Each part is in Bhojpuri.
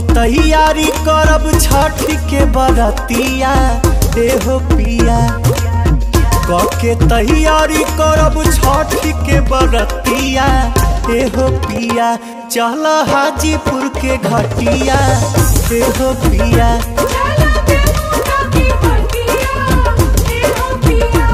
तैयारी करब छठ के बरतिया देहो पिया के तैयारी करब छठ के बरतिया एहो पिया चल हाजीपुर के घटिया एहो पिया चला देवता की बटिया ए हो पिया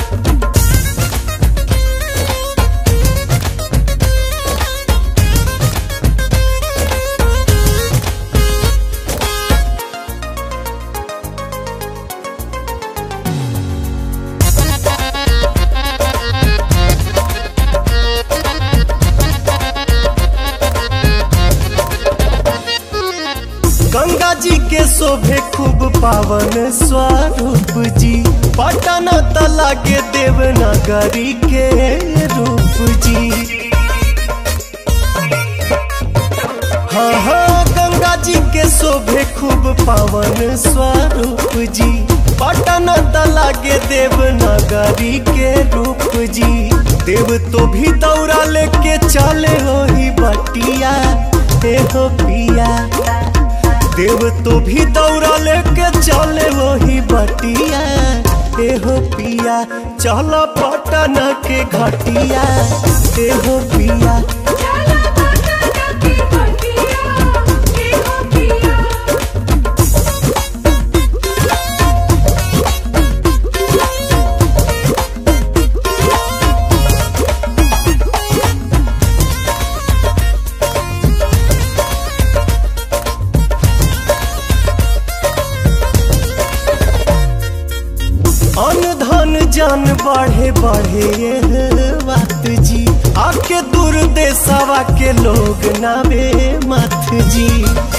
गंगा जी के शोभे खूब पावन स्वरूप जी पटन तला के देवनगरी के रूप जी हाँ हाँ गंगा जी के शोभे खूब पावन स्वरूप जी पटन तला के देवनगरी के रूप जी देव तो भी दौड़ा लेके चले हो ही बटिया हे हो पिया देव तो भी दौड़ा लेके चले वही बटिया एहो पिया चल पटन के घटिया एहो पिया चला देवता की बटिया ए हो पिया अन धन जन बढ़े बढ़े ये बात जी आके दूर देशवा के लोग नावे मत जी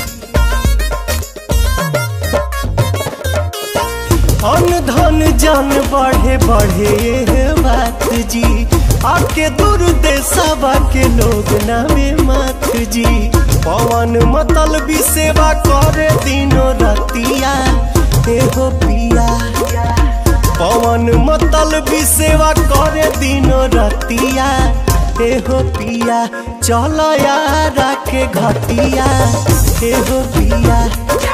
अन धन जन बढ़े बढ़े ये बात जी आके दूर देशवा के लोग नावे मत जी पवन मतल भी सेवा करे दिनो रतिया एहो पिया पवन मतल भी सेवा करे दिनो रतिया एहो पिया चल यारा के घटिया एहो पिया चला